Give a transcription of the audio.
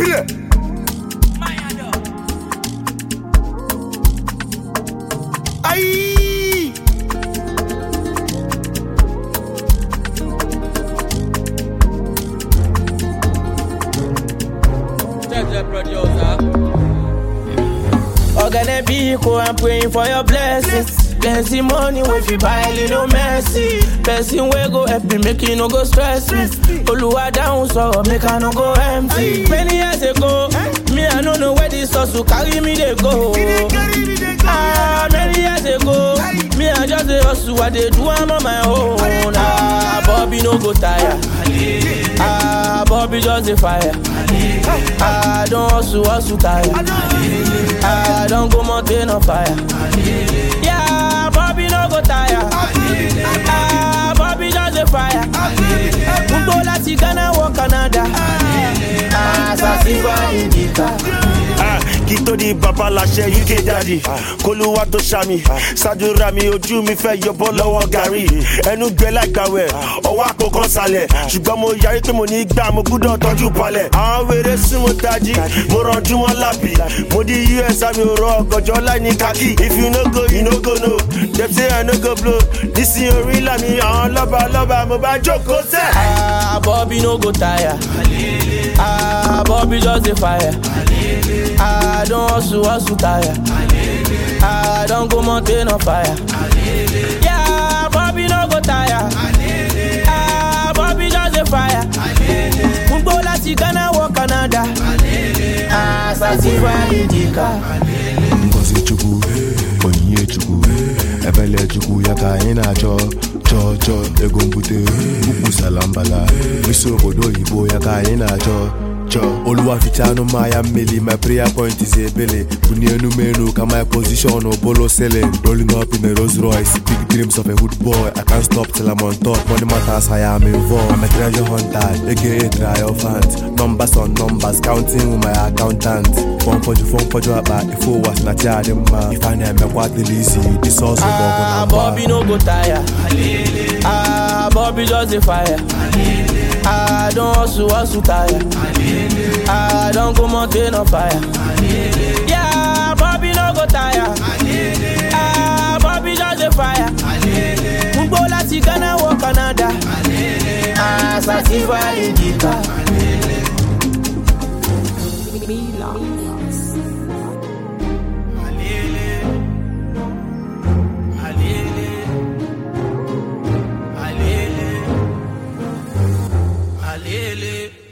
Filẹ̀. Ayi. Organic vehicle, I'm praying for your blessings. Plenty money if you buy little mercy. Person wey go help me make you no go stress me. Oluwa down so make I no go empty. Many years ago, me I no know where this hustle carry me dey go. Ah, many years ago, me I just dey hustle, I dey do am on my own. Ah, Bobby no go tire. Ah, Bobby just dey fire. Ah, don't hustle, hustle tire. Ah, don't go mountain on fire. Yeah, Bobby no go tire. Ah, Bobby just dey fire. Gbogbo láti Ghana wọ Canada. Ah, Sasifa Indica. Ah, kí tó di bàbá láṣẹ uk daddy kólúwà tó ṣàmì ṣàdúrà mi ojú mi fẹ́ yọbọ́ lọ́wọ́ gàrí ẹnu gbẹ láìgbàwẹ̀ ọwọ́ àkókò sálẹ̀ ṣùgbọ́n mo yarí pé mo ní gbà mo gbúdọ̀ tọ́jú palẹ̀ àwọn wèrè sún mo tají mo rànjú wọn lábì mo di us àmì òrò ọgọjọ láì ní kákì if you no go you no go no dem say i no go blow nísìnyí orí làmì àwọn lọ́ba lọ́ba mo bá jókòó sẹ́. Ah, Bobby no go tire. Ah, Bobby just dey fire. Ah, don't hustle, hustle tire. Ah, don't go mountain on fire. Yeah, Bobby no go tire. Ah, Bobby just dey fire. Gbogbo láti Ghana wọ Canada. Ah, Sasifa Indica. ngozi chukwu onyinye chukwu ebele chukwu ya ka anyị na-achọ chọọ chọọ ego mbute ukwu salambala isi obodo oyibo ya ka anyị na-achọ chọọ oluwafichanụ mmanya mmeli my prayer point is ebele bunie enu m enu ka my position bolo selling rolling up in a Rolls Royce big dreams of a hood boy I can't stop till I'm on top money matters I am involved I'm a treasure hunter aka triumphant numbers on numbers counting with my accountant fọnfọjụ fọnfọjụ akpa ife ụwa si na chi adị mma ife a na-emekwa adịla isi disọsụ bụ ọgụ na Ah, mgba Bobby no go tire. Ah, Bobby just dey fire. Ah, don't hustle, hustle tire. Ah, don't go mountain on fire. Yeah, Bobby no go tire. Ah, Bobby just dey fire. Gbogbo láti Ghana wọ Canada. Ah, Sasifa Indica. Alele.